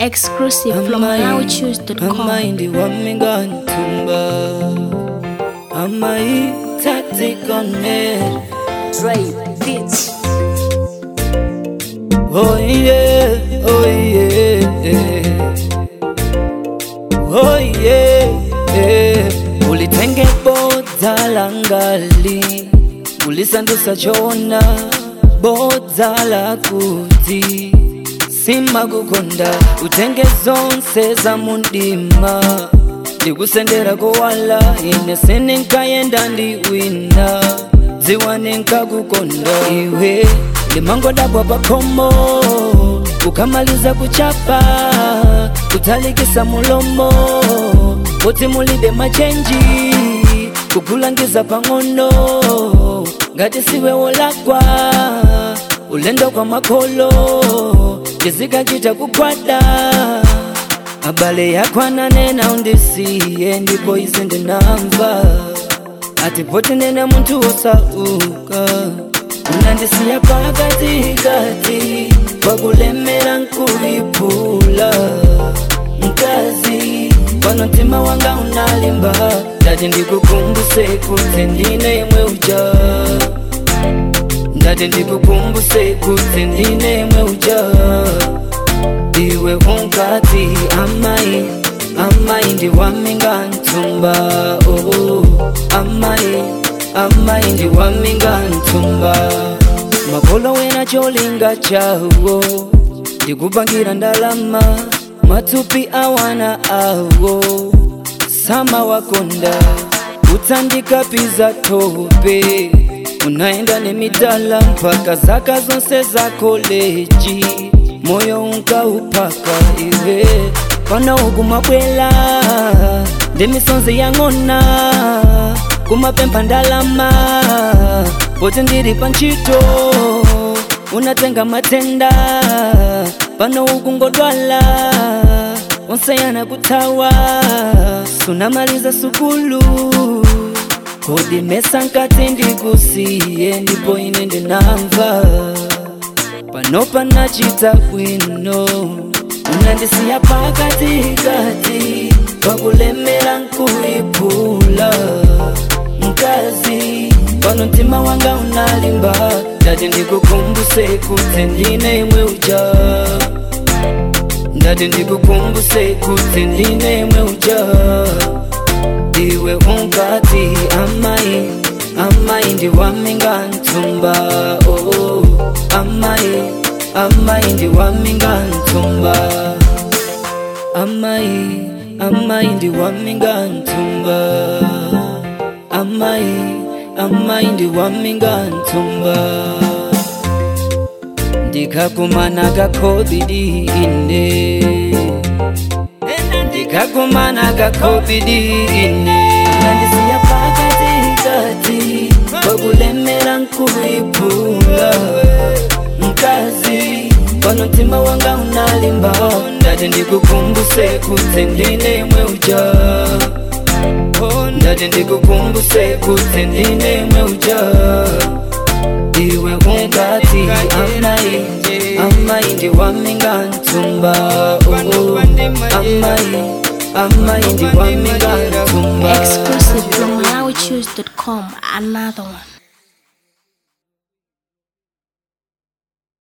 Exclusive from MalawiChoose.com. amaindi wamigantumba amai tacticonet Dre Beats. oh yeah oh yeah oh yeah ulitenge bodza langali ulisandusa chona bodza la kuti simakukonda utenge zonse za mundima ndikusendera kowala ine sininkayenda ndi wina dziwa ninkakukonda iwe limangodabwa pakhomo ukamaliza kuchapa kutalikisa mulomo kuti mulibe machenji kukulangiza pang'ono ngati siwe wolakwa ulendo kwa makolo chizikachita kukwada abale yako ananena undisiye ndipo izi ndinamva ati poti nene munthu wosauka unandisiya pakatikati pakulemera nkuiphula mkazi pano mtima wanga unalimba ndati ndikukumbuse kuti ndine yemwe uja ndati ndikukumbuse kuti ndine yemwe uja iwe unkati amai amai ndiwaminga ntumba oh, amai amai ndiwaminga ntumba makolo wena cholinga chawo ndikupangira ndalama matupi awana awo sama wakonda utsandikapiza tope unaenda nemidala mpaka zaka zonse za koleji moyo unkaupaka iwe pana ukumabwela ndimisonzi yang'ona kumapempha ndalama poti ndiri panchito unatenga matenda pano ukungodwala onseyana kuthawa sunamaliza sukulu kodi mesa nkati ndikusiye ndipo ine ndinamva pano panachita bwino unandisiya pakatikati pakulemera nkuiphula mkazi pano mtima wanga unalimba ndati ndikukumbuse kuti ndine yemwe uja ndati ndikukumbuse kuti ndine yemwe uja iwe unkati amai amai ndiwaminga ntumba oh, amai amai ndiwaminga ntumba amai amai ndiwaminga ntumba amai amai ndiwaminga ntumba ndikakumana kakobidi ine ndikakumana kakobidi ine nandisiya pakatikati pakulemera nkuiphula mkazi pano mtima wanga unalimba ndati ndikukumbuse kuti ndine yemwe uja ndati ndikukumbuse kuti ndine yemwe uja iwe ungati amai amai ndiwaminga ntumba oh, amai amai ndiwaminga ntumba Exclusive from MalawiChoose.com. Another one.